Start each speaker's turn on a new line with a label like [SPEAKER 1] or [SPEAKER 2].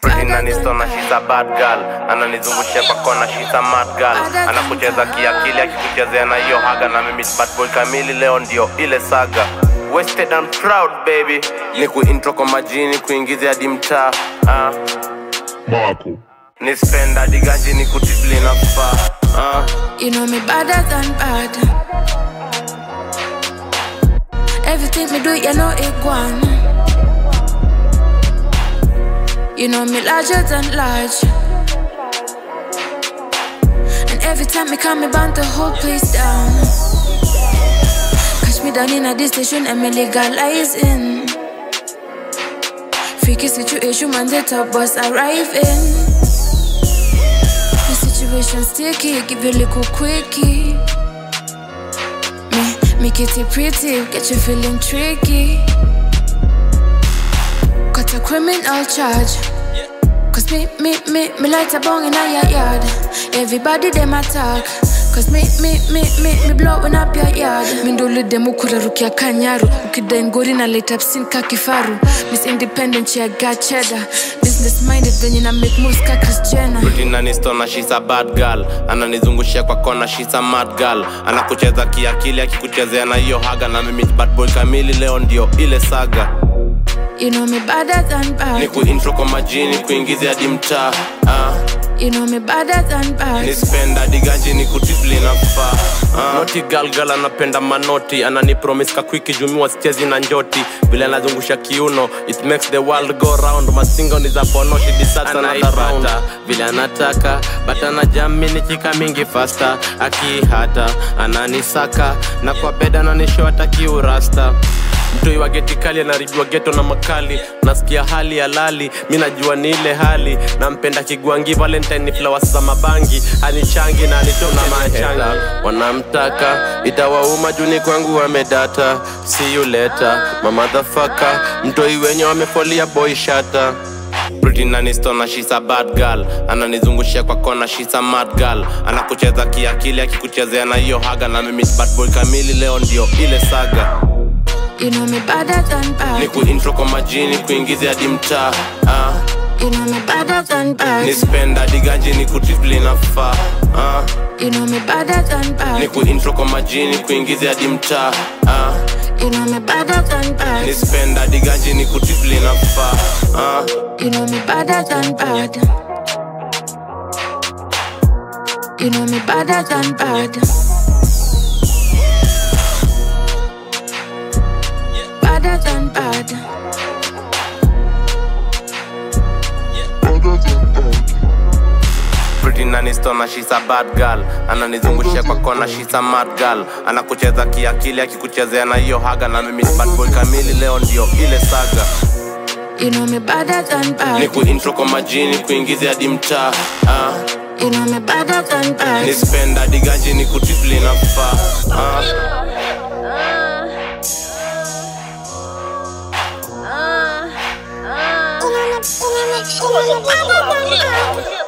[SPEAKER 1] Pretty nanistona she's a bad girl ananizungushia kwa kona she's a mad girl anakucheza kiakili akikuchezea na hiyo haga na mimi bad boy kamili leo ndio ile saga wasted and proud baby ni kuintro kwa majini kuingiza hadi mtaa ah.
[SPEAKER 2] Marco.
[SPEAKER 1] ni spend hadi ganji ni kutibli na kufaa ah.
[SPEAKER 3] You know me better than bad. Everything me do, you know it gone. You know me larger than large. And every time me come, me burn the whole place down. Catch me down in a this station and me legalizing. Freaky situation, man, the top boss arriving. The situation sticky, give you a little quickie. Me, make it pretty, get you feeling tricky. Got a criminal charge. Cause me, me, me, me light a bong in a yard. Everybody them attack. Cause me, me, me, me, me blowing up your yard. Mindolo demu kurarukia kanyaru. Ukidai ngori na light up sin ka kifaru. Miss Independent, yeah, got cheddar. Business minded, venye na make moves ka Kris Jenner.
[SPEAKER 1] Pretty nanistona she's a bad girl ananizungushia kwa kona she's a mad girl anakucheza kiakili akikuchezea na hiyo haga na mimi bad boy kamili leo ndio ile saga
[SPEAKER 3] You know me better than
[SPEAKER 1] ni
[SPEAKER 3] bad.
[SPEAKER 1] kuintro kwa majini kuingiza hadi mtaa ah.
[SPEAKER 3] You know me better than
[SPEAKER 1] ni
[SPEAKER 3] bad.
[SPEAKER 1] spend hadi ganji ni kutibli na kufaa ah. noti galgal anapenda manoti ananipromis kakwiki jumiwa sichezi na njoti vile anazungusha kiuno it makes the world go round masingo ni za ponoshi disasanaipata vile anataka but anajamini chika mingi fasta akihata ananisaka na kwa beda ananishota kiurasta mtoi wa geti kali anaribiwa geto na makali nasikia hali ya lali mi najua ni ile hali nampenda kigwangi valentine ni flowers za mabangi anichangi na anitona machangi wanamtaka itawauma juni kwangu wamedata see you later mamadhafaka mtoi wenye wamefolia boy shata Pretty nanistona she's a bad girl ananizungushia kwa kona she's a mad girl anakucheza kiakili akikuchezea na hiyo haga na mimi bad boy kamili leo ndio ile saga
[SPEAKER 3] You know me better than
[SPEAKER 1] ni
[SPEAKER 3] bad.
[SPEAKER 1] kuintro kwa majini kuingiza hadi mtaa ah.
[SPEAKER 3] You know me better than
[SPEAKER 1] ni
[SPEAKER 3] bad.
[SPEAKER 1] spend hadi ganji ni kutibli na faa ah.
[SPEAKER 3] You know me better than
[SPEAKER 1] ni
[SPEAKER 3] bad.
[SPEAKER 1] kuintro kwa majini kuingiza hadi mtaa ah.
[SPEAKER 3] You know me better than
[SPEAKER 1] ni
[SPEAKER 3] bad.
[SPEAKER 1] spend hadi ganji ni kutibli na faa ah.
[SPEAKER 3] You know me better than bad. You know me better than bad. Better than bad.
[SPEAKER 2] Better than bad.
[SPEAKER 1] Pretty nanistona she's a bad girl ananizungushia kwa kona she's a mad girl anakucheza kiakili akikuchezea na hiyo haga na mimi bad boy kamili leo ndio ile saga
[SPEAKER 3] You know me better than
[SPEAKER 1] ni
[SPEAKER 3] bad.
[SPEAKER 1] kuintro kwa majini kuingiza hadi mtaa ah.
[SPEAKER 3] You know me better than
[SPEAKER 1] ni
[SPEAKER 3] bad.
[SPEAKER 1] spend hadi ganji ni kutibli na faa ah.
[SPEAKER 4] Internet, internet, internet, internet, internet.